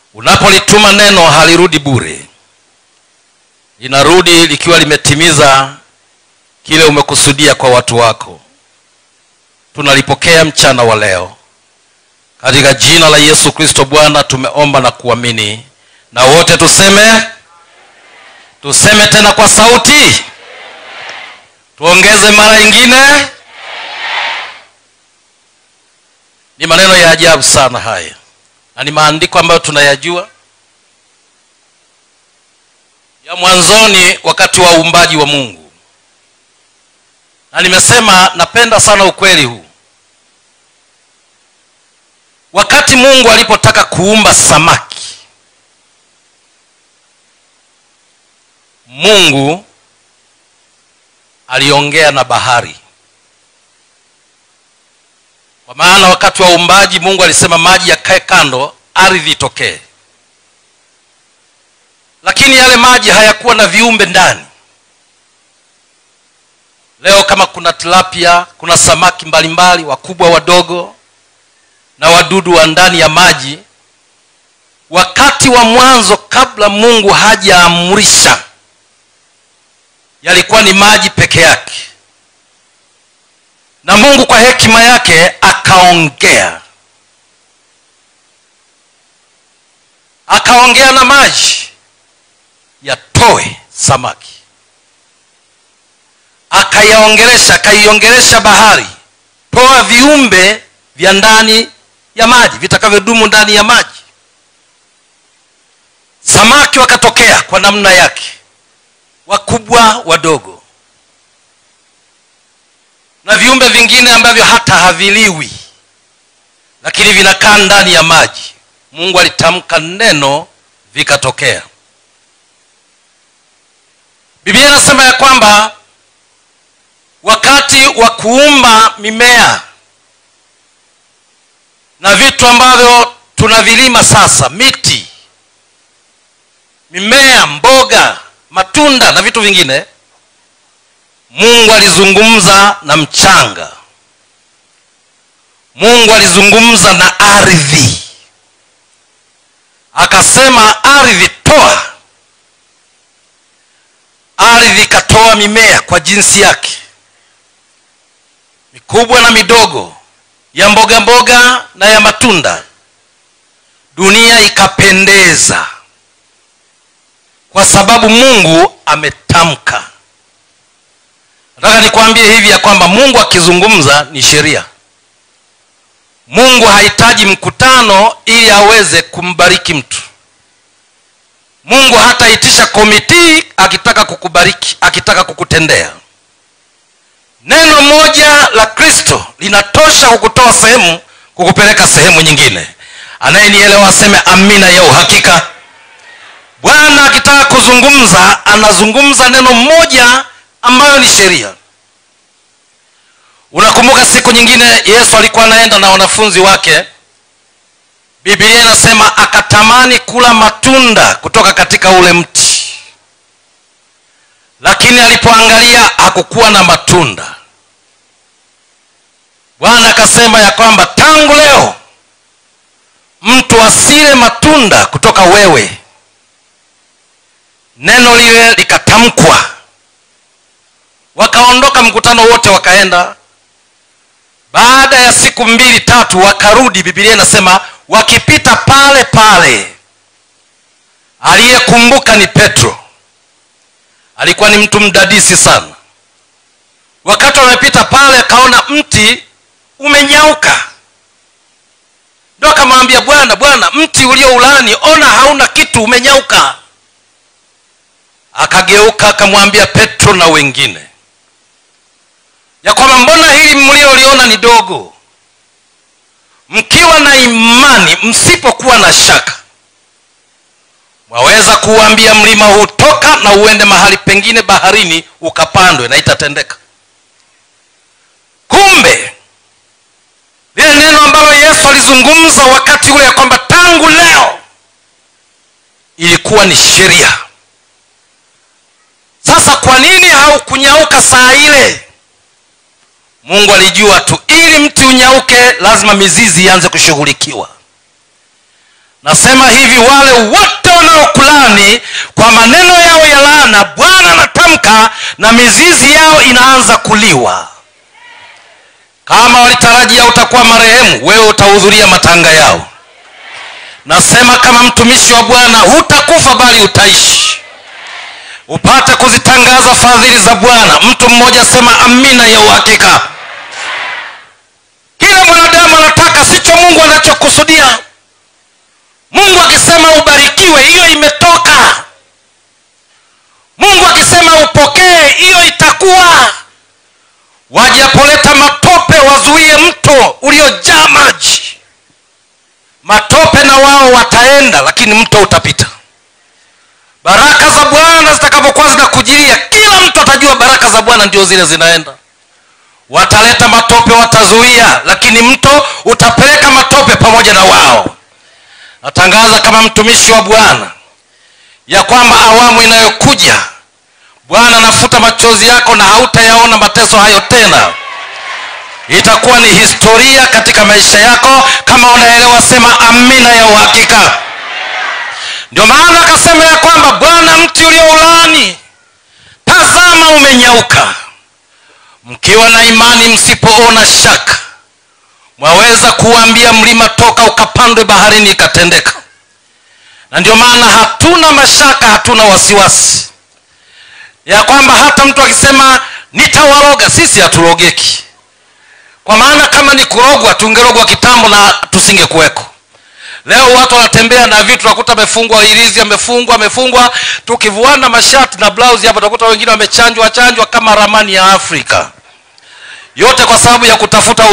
unapolituma neno halirudi bure linarudi likiwa limetimiza kile umekusudia kwa watu wako tunalipokea mchana wa leo katika jina la yesu kristo bwana tumeomba na kuamini na wote tuseme tuseme tena kwa sauti tuongeze mara ingine ni maneno ya ajabu sana haya na ni maandiko ambayo tunayajua ya mwanzoni wakati wa uumbaji wa mungu na nimesema napenda sana ukweli huu wakati mungu alipotaka kuumba samaki mungu aliongea na bahari kwa maana wakati wa uumbaji mungu alisema maji yakae kando ardhi itokee lakini yale maji hayakuwa na viumbe ndani leo kama kuna tilapia kuna samaki mbalimbali wakubwa wadogo na wadudu wa ndani ya maji wakati wa mwanzo kabla mungu hajaamrisha yalikuwa ni maji peke yake na mungu kwa hekima yake akaongea akaongea na maji yatoe samaki akayaongelesha akaiongelesha bahari toa viumbe vya ndani ya maji vitakavyodumu ndani ya maji samaki wakatokea kwa namna yake wakubwa wadogo na viumbe vingine ambavyo hata haviliwi lakini vinakaa ndani ya maji mungu alitamka neno vikatokea biblia inasema ya kwamba wakati wa kuumba mimea na vitu ambavyo tunavilima sasa miti mimea mboga matunda na vitu vingine mungu alizungumza na mchanga mungu alizungumza na ardhi akasema ardhi toa ardhi ikatoa mimea kwa jinsi yake mikubwa na midogo ya mboga mboga na ya matunda dunia ikapendeza kwa sababu mungu ametamka nataka nikwambie hivi ya kwamba mungu akizungumza ni sheria mungu hahitaji mkutano ili aweze kumbariki mtu mungu hataitisha komitii akitaka kukubariki akitaka kukutendea neno moja la kristo linatosha kukutoa sehemu kukupeleka sehemu nyingine anayenielewa aseme amina ya uhakika bwana akitaka kuzungumza anazungumza neno moja ambayo ni sheria unakumbuka siku nyingine yesu alikuwa anaenda na wanafunzi wake biblia inasema akatamani kula matunda kutoka katika ule mti lakini alipoangalia hakukuwa na matunda bwana akasema ya kwamba tangu leo mtu asile matunda kutoka wewe neno lile likatamkwa wakaondoka mkutano wote wakaenda baada ya siku mbili tatu wakarudi bibilia inasema wakipita pale pale aliyekumbuka ni petro alikuwa ni mtu mdadisi sana wakati wamepita pale akaona mti umenyauka ndo akamwambia bwana bwana mti ulio ulani ona hauna kitu umenyauka akageuka akamwambia petro na wengine ya kwamba mbona hili mlioliona ni dogo mkiwa na imani msipokuwa na shaka mwaweza kuuambia mlima huu toka na uende mahali pengine baharini ukapandwe na itatendeka kumbe lile neno ambalo yesu alizungumza wakati ule ya kwamba tangu leo ilikuwa ni sheria sasa kwa nini haukunyauka saa ile mungu alijua tu ili mti unyauke lazima mizizi ianze kushughulikiwa nasema hivi wale wote wanaokulani kwa maneno yao ya laana bwana anatamka na mizizi yao inaanza kuliwa kama walitarajia utakuwa marehemu wewe utahudhuria matanga yao nasema kama mtumishi wa bwana hutakufa bali utaishi upate kuzitangaza fadhili za bwana mtu mmoja sema amina ya uhakika kila mwanadamu anataka sicho mungu anachokusudia mungu akisema ubarikiwe hiyo imetoka mungu akisema upokee hiyo itakuwa wajapoleta matope wazuie mto uliojaa maji matope na wao wataenda lakini mto utapita baraka za bwana zitakapokuwa zinakujilia kila mtu atajua baraka za bwana ndio zile zinaenda wataleta matope watazuia lakini mto utapeleka matope pamoja na wao natangaza kama mtumishi wa bwana ya kwamba awamu inayokuja bwana anafuta machozi yako na hautayaona mateso hayo tena itakuwa ni historia katika maisha yako kama unaelewa sema amina ya uhakika ndio maana akasema ya kwamba bwana mti ulioulani tazama umenyauka mkiwa na imani msipoona shaka mwaweza kuambia mlima toka ukapandwe baharini ikatendeka na ndio maana hatuna mashaka hatuna wasiwasi ya kwamba hata mtu akisema nitawaroga sisi haturogeki kwa maana kama ni kurogwa tungerogwa kitambo na tusingekuweko leo watu wanatembea na vitu nakuta amefungwa irizi amefungwa amefungwa tukivuana mashati na blausi hapa utakuta wengine wamechanjwa chanjwa kama ramani ya afrika yote kwa sababu ya kutafuta